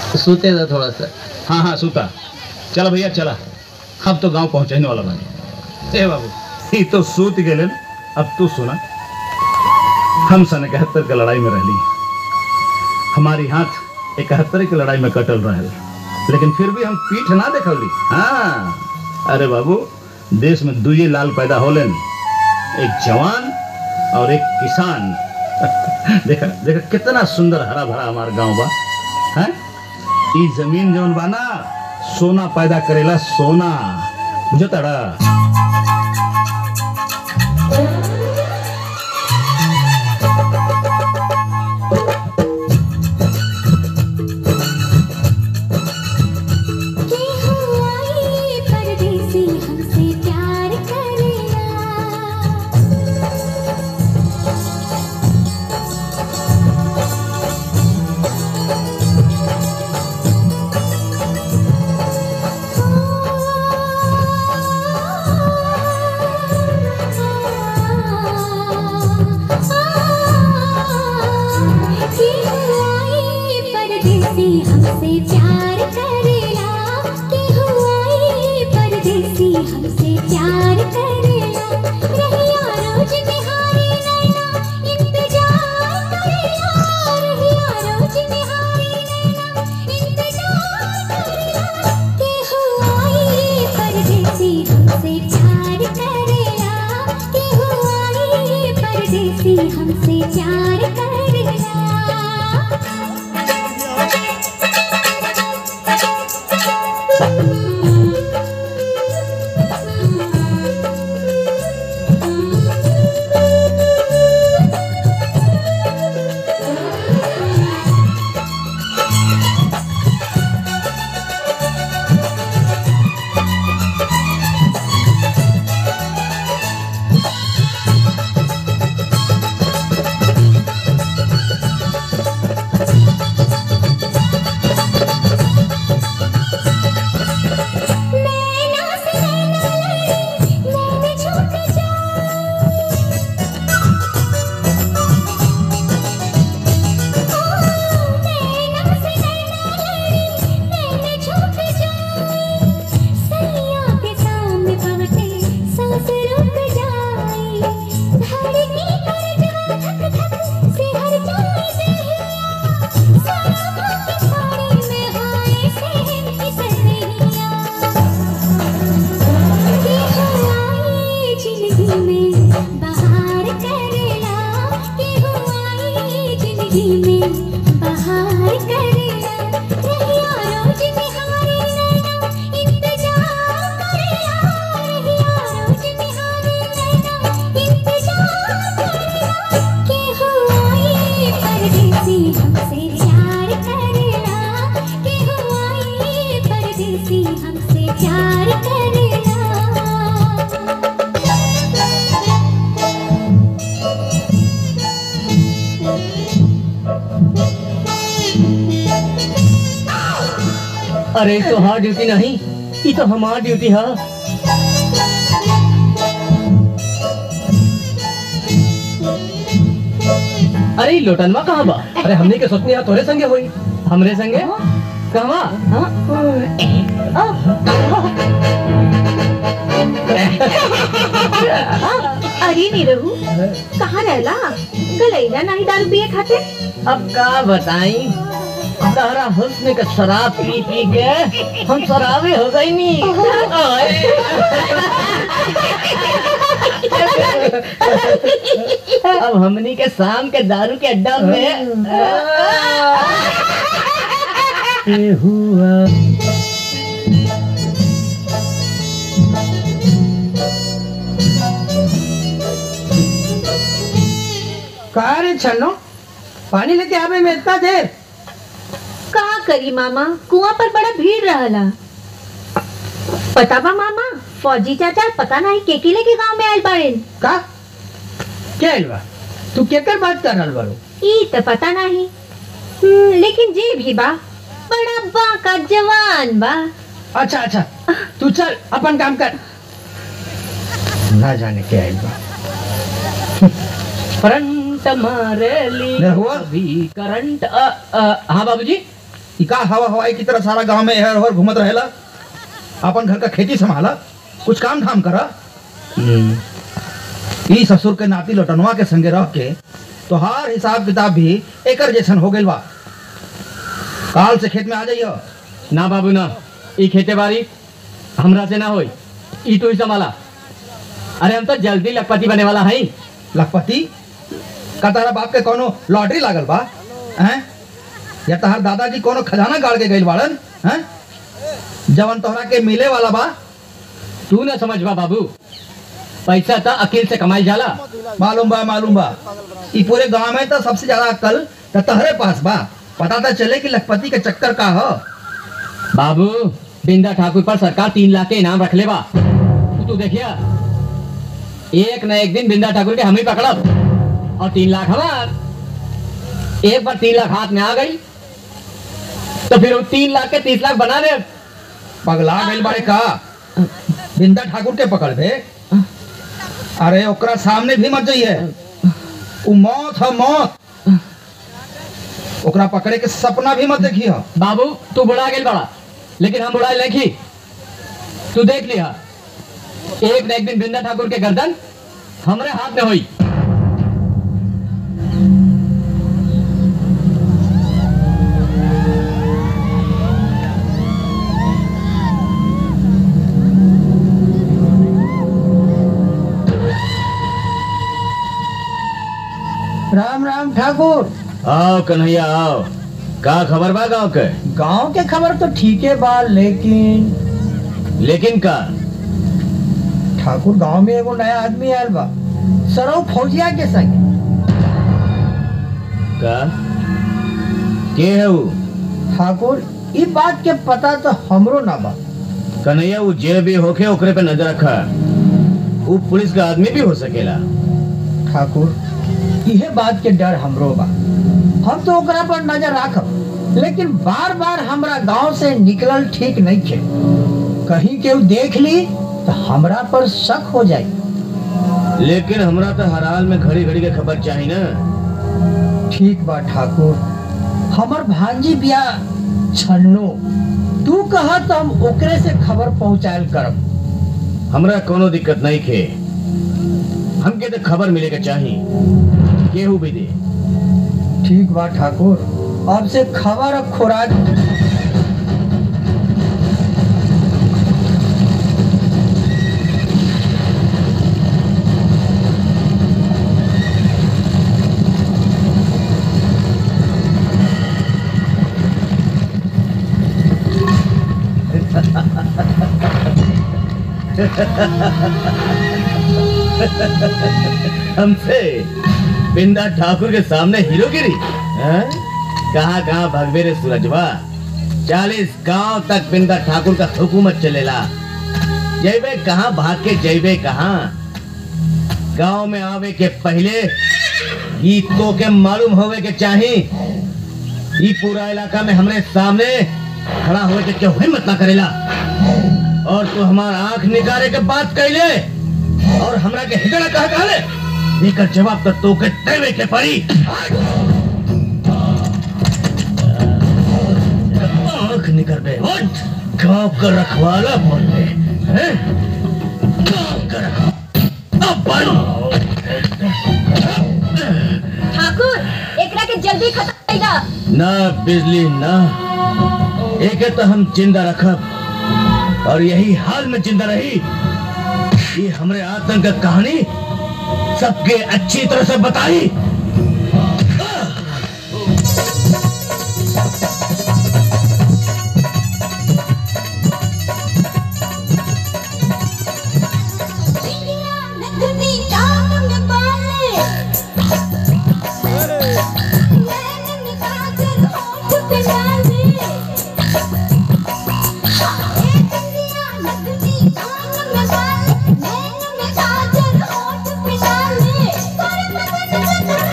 सोते था थोड़ा सा हाँ हाँ सूता चला भैया चला अब तो गांव पहुंचने वाला बानी ए बाबू ये तो सूत गेले अब तू सुना हम सन इकहत्तर के लड़ाई में रहली हमारी हाथ इकहत्तर की लड़ाई में कटल रहे लेकिन फिर भी हम पीठ ना देखौली हाँ अरे बाबू देश में दुए लाल पैदा होलन एक जवान और एक किसान देखा देखा कितना सुंदर हरा भरा हमारा गांव बा हैं ई जमीन जौन बा ना सोना पैदा करेला सोना बुझताड़ा के हुआई परदेसी हमसे प्यार करेला के हुआई परदेसी हमसे प्यार करेला के हुआई परदेसी हमसे प्यार करेला रहिया रोज निहारी नैना इंतजार करेला रहिया रोज निहारी नैना इंतजार करेला के हुआई परदेसी हमसे प्यार करेला के हुआई परदेसी हमसे प्यार करेला नैना से नैना लड़ी नैने छूट जाए नैना से नैना लड़ी नैने छूट जाए सैया के सामने पवते सांस रुक जाए धड़की कर जा धक धक से हर जाए देहिया सामा के साड़ी में हाय से फिसलिया के हुआई जिंदगी में बहार करेला के हुआई जिंदगी में बहार करेला रहिया रोज निहारी नैना इंतजार करेला रहिया रोज निहारी नैना इंतजार करेला के हुआई परदेसी हमसे प्यार करेला के हुआई परदेसी हमसे प्यार करेला अरे ये तो हमार ड्यूटी नहीं ये तो हमार ड्यूटी है अरे ये लोटनवा कहाँ बा अरे हमने के सोचनी है तोरे संगे होई हमरे संगे कहवा अरे निरहू कहाँ रहला गलैला नहीं दारू पिए खाते अब का बताई तारा हुस्न का शराब पी पी के हम शराबी हो गई नी अब हमनी के शाम के दारू के अड्डा में हुआ कहा रे छन्नो पानी लेके आवे में इतना देर का करी मामा कुआं पर बड़ा भीड़ रहला पता बा मामा फौजी चाचा पता नहीं के के लेके गांव में आयल बाड़ेन का क्या है बा तू केकर बात कर रहल बारू ई तो पता नहीं हम्म, लेकिन जे भी बा बड़ा बाका जवान बा अच्छा अच्छा तू चल अपन काम कर ना जाने क्या है बा करंट मारे ली नहीं हुआ? भी करंट अ, अ, हाँ बाबूजी ई का हवा हवाई की तरह सारा गांव में एहर ओहर घूमत रहेला अपन घर का खेती संभाला कुछ काम धाम करा ई ससुर के नाती लटनवा के संगे रह के तोहार हिसाब किताब भी एकर जैसन हो गइल बा काल से खेत में आ जाइयो ना बाबू ना ई खेते बाड़ी हमरा से ना होई ई तो ही संभाला अरे हम तो जल्दी लखपति बने वाला हई लखपति का तारा बाप के कोनो लॉटरी लागल बा हैं या तहार दादाजी कोनो खजाना गाड़ के गइल बाड़न हैं जवन तोहरा के मिले वाला बा तू ना समझ बा बाबू पैसा तो अकेल से कमाई जाला मालूम बा मालूम बा ई पूरे गांव में तो सबसे ज्यादा अक्ल तो तहरे पास बा पता तो चले कि लखपति के चक्कर का हो बाबू बिंदा ठाकुर पर सरकार तीन लाख के इनाम रख ले बा तू तू देखिया एक न एक दिन बिंदा ठाकुर के हम ही पकड़ब और तीन लाख हमार एक बार तीन लाख हाथ में आ गई तो फिर वो तीन लाख के तीस लाख बना दे पगला गइल बाड़े का बिंदा ठाकुर के पकड़ बे अरे ओकरा सामने भी मत जाइए उ मौत है मौत ओकरा पकड़े के सपना भी मत देखिए बाबू तू बुढ़ा गेल बड़ा लेकिन हम बुढ़ा लेखी तू देख लिया एक न एक दिन बिंदा ठाकुर के गर्दन हमरे हाथ में हुई राम राम ठाकुर आओ कन्हैया आओ का खबर बा गाँव के गांव के खबर तो ठीक है बा लेकिन लेकिन का ठाकुर गांव में एगो नया आदमी आयल बा सरौ फौजिया के संग का के है वो ठाकुर ई बात के पता तो हमरो ना बा कन्हैया वो जे भी होके ओकरे पे नजर रखा वो पुलिस का आदमी भी हो सकेला ठाकुर इहे बात के डर हमरो बा हम तो ओकरा पर नजर राखब लेकिन बार बार हमरा गांव से निकलल ठीक नहीं थे कहीं केहू देख ली तो हमरा पर शक हो जाई लेकिन हमरा तो हर हाल में घड़ी घड़ी के खबर चाहिए ना ठीक बा ठाकुर हमर भांजी बिया छन्नो तू कहा तो हम ओकरे से खबर पहुंचायल करब हमरा कोनो दिक्कत नहीं खे हमके तो खबर मिले के चाहिए केहू भी दे ठीक बा ठाकुर अब से खबर और खुराक हमसे बिंदा ठाकुर के सामने हीरोगिरी हैं? कहाँ कहाँ भगवे रे सूरजवा चालीस गांव तक बिंदा ठाकुर का हुकूमत चलेला जैबे कहाँ भाग के जैबे कहाँ गांव में आवे के पहले ई तो के मालूम होवे के चाही ई पूरा इलाका में हमरे सामने खड़ा होवे के क्यों हिम्मत ना करेला और तू हमार आंख निकारे के बात कैले और हमरा के हिजड़ा कहा कहले एकर जवाब तो तोके देवे के पड़ी आंख निकल बे उठ गांव का रखवाला बोल बे हैं गांव का रखवाला अब बढ़ ठाकुर एकरा के जल्दी खत्म कइला ना बिजली ना एके तो हम जिंदा रखब और यही हाल में जिंदा रही ये हमरे आतंक का कहानी सबके अच्छी तरह से बताई इंडिया नगनी टांग में बाले नैन में काजल होठ पे डाले इंडिया नगनी टांग में बाले नैन में काजल होठ पे डाले पर मदन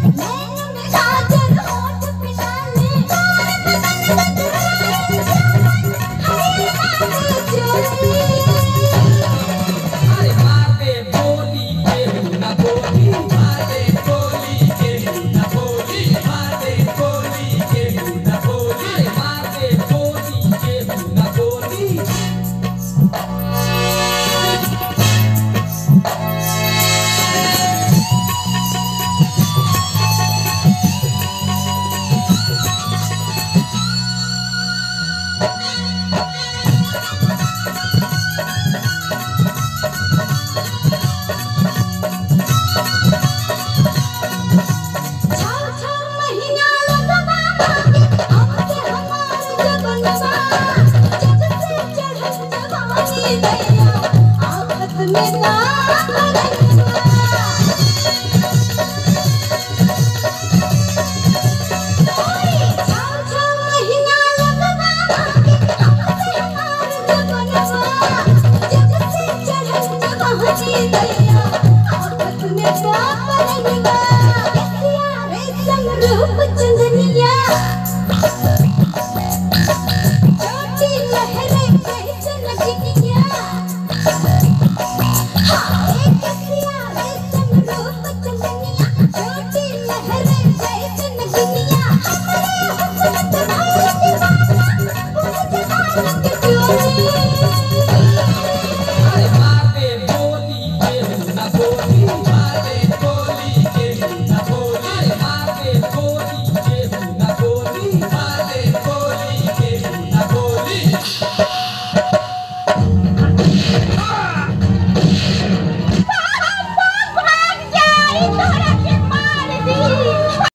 रूप चंदनिया